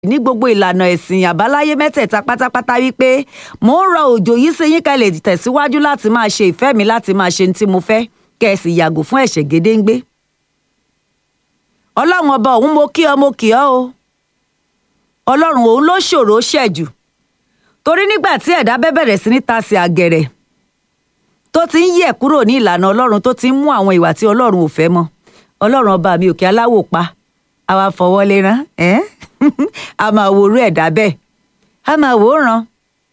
ní gbogbo ìlànà ẹ̀sìn àbáláyé mẹ́tẹ̀ẹ̀ta pátápátá wípé mò ń rọ òjò yìí sí yín kẹ́lẹ̀ tẹ̀síwájú láti máa ṣe ìfẹ́ mi láti máa ṣe ní tí mo fẹ́ kẹ́ ẹ sì yàgò fún ẹ̀ṣẹ̀ gédéǹgbé. ọlọ́run ọba òun mo kí ọ mo kì ọ́ o ọlọ́run òun ló ṣòro ṣẹ̀jù torí nígbà tí ẹ̀dá bẹ́ bẹ̀rẹ̀ sí ní tasẹ̀ àgẹ̀rẹ̀ tó ti ń yẹ̀ kúrò ní ìlànà ọlọ́run tó ti ń mú àwọn ìwà tí ọlọ́run ò fẹ́ mọ́ ọlọ́run ọba mi òkè aláwò pa àwa fọwọ́ lé rán ẹ́ a máa worú ẹ̀dá bẹ́ẹ̀ a máa wò ó ràn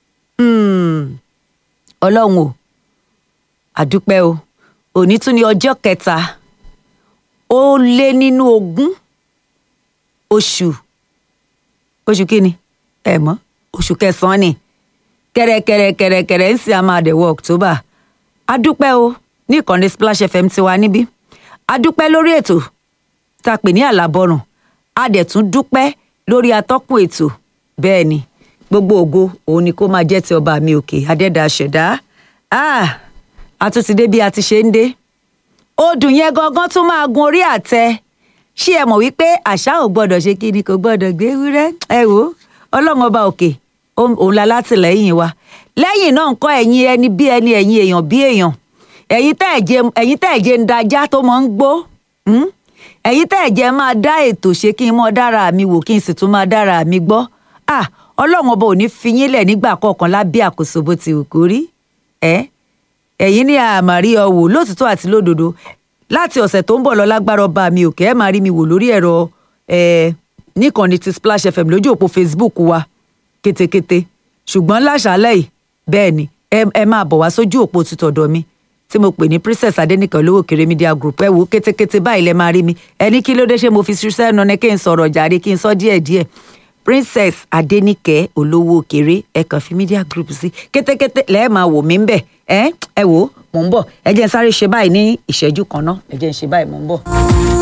ọlọ́run o àdúpẹ́ o òní tún ní ọjọ́ kẹta ó lé nínú ogún oṣù oṣù kínni ẹ mọ̀ oṣù kẹsàn-án ni kẹrẹkẹrẹkẹrẹkẹrẹ ń sì a máa dẹ̀wọ̀ October adúpẹ́ o ní ìkànnì Splash FM tiwa níbí adúpẹ́ lórí ètò tá a pè ní àlàbọ̀rùn a dẹ̀ tún dúpẹ́ lórí atọ́kùn ètò bẹ́ẹ̀ ni gbogbo ògo òun ni kó máa jẹ́ ti ọba mi òkè adẹ́dà ṣẹ̀dá a tún ti dé bí a ti ṣe ń dé odùn yẹn gangan tún máa gun orí àtẹ ṣé ẹ mọ̀ wípé àṣà ò gbọ́dọ̀ ṣe kí ni kò gbọ́dọ̀ gbé wúrẹ́ ẹ wò ọlọ́run ọba òkè òun la látìlẹ́yìn wa lẹ́yìn náà nǹkan ẹ̀yin ẹni bí ẹni ẹ̀yin èèyàn bí èèyàn ẹ̀yin tẹ́ ẹ̀jẹ̀ ń dajá tó mọ̀ ń gbó ẹ̀yin tẹ́ ẹ̀jẹ̀ máa dá ètò ṣe kí n mọ́ dára mi wò kí n sì tún máa dára mi gbọ́ ah ọlọ́run ọba ò ní fi yín lẹ̀ nígbà kọ̀ọ̀kan lábẹ́ àkóso bó ti wù kó rí ẹ́ ẹ̀yin ní àmàrí ọ̀wò lótìtọ́ àti lódodo láti ọ̀sẹ̀ tó ń bọ̀ lọ lágbára ọba mi òkè ẹ̀ máa rí mi wò lórí ẹ̀rọ ẹ̀ níkànnì ti Splash FM lójú òpó Facebook wa kétékété ṣùgbọ́n láṣálẹ̀ yìí bẹ́ẹ̀ ni ẹ máa bọ̀ wá sójú òpó títọ̀dọ̀ mi tí mo pè ní princess adẹnìkan olówó kéré media group ẹ wo kétékété báyìí lẹ máa rí mi ẹni kí ló dé ṣe mo fi ṣiṣẹ́ ẹnu ni kí n sọ̀rọ̀ jàre kí n sọ díẹ̀díẹ̀ princess adẹnìkẹ́ olówó kéré ẹ kàn fi media group sí kétékété lẹ́ẹ̀ máa wò mí ń bẹ̀ ẹ ẹ wò mò ń bọ̀ ẹ jẹ́ n sáré ṣe báyìí ní ìṣẹ́jú kan náà ẹ jẹ́ n ṣe báyìí mò ń bọ̀.